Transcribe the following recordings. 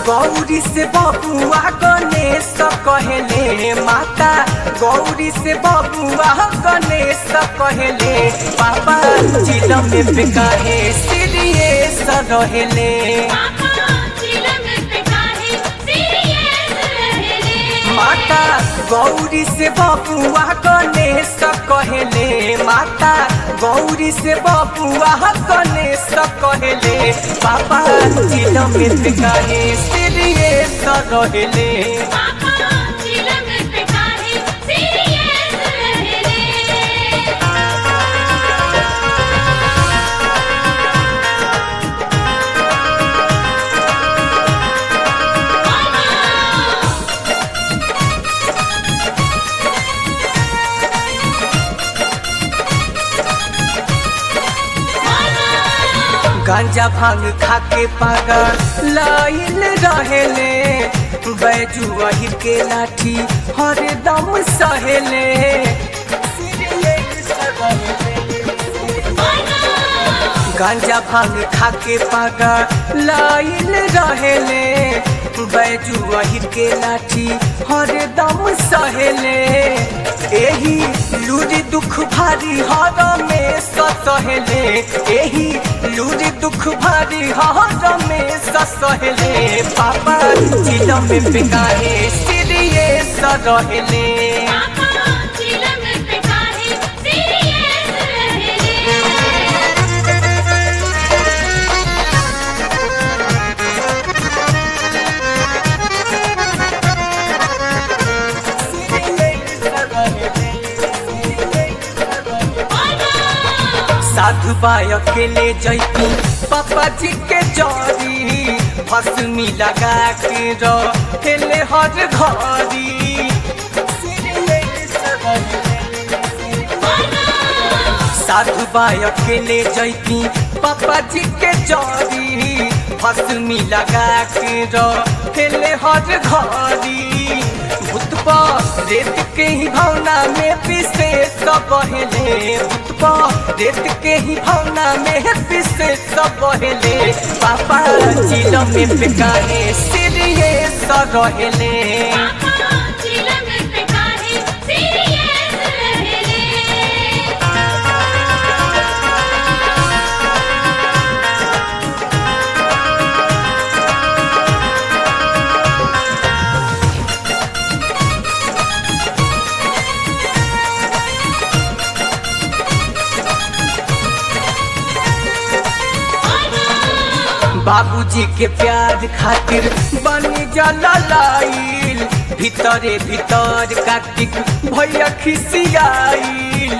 गौरी से बबुआ गणेश कहले माता गौरी से बबुआ गणेश कहले पापा चिलम में कहे सीरियस रहले माता गौरी से बबुआ गणेश कहले माता गौरी से बबुआ गणेश कहले पापा चिलम में कहे सीरियस रहले गांजा भांग खाके पागल लाइन रहेले बैजू अहिर के लाठी हर दम सहेले गांजा भांग खाके पागल लाइन रहेले बैजू अहिर के लाठी हर दम सहेले एही लूरी दुख भारी हर में सहेले एही लूरी दुख भारी हर में सहेले पापा चिलम में बिकाहे सीरियस रहेले साधु बाय अकेले जैती पापा जी के जरी भस्मी लगा के रहेले हर घरी साधु बाय अकेले जैती पापा जी के जरी भस्मी लगा के रहेले हर घरी भूत रेत के ही भावना में पिसे सब बहले भूत रेत के ही भावना में पिसे सब बहले पापा चिलम में बेकाहे सीरियस रहेले बाबूजी के प्यार खातिर बनी जला लाइल भीतरे भीतर कार्तिक भैया खिसियाइल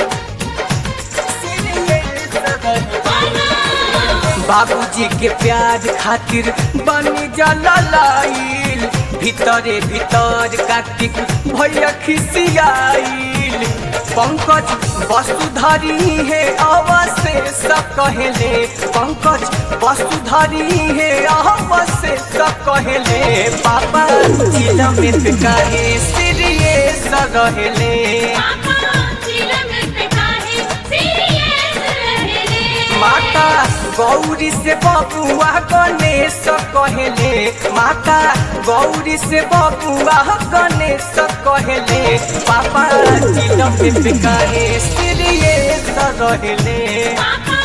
बाबूजी के प्यार खातिर बनी जला लाइल भीतरे भीतर कार्तिक भैया खिसियाइल पंकज वसुधरी है अवशेष कहले पंकज वसुधरी है अवशेष कहले पापा चिलम कहे सीरियस रहले माता गौरी से बबुआ गणेश कहले माता गौरी से बबुआ गणेश कहले पापा चिलम कहे सीरियस रहले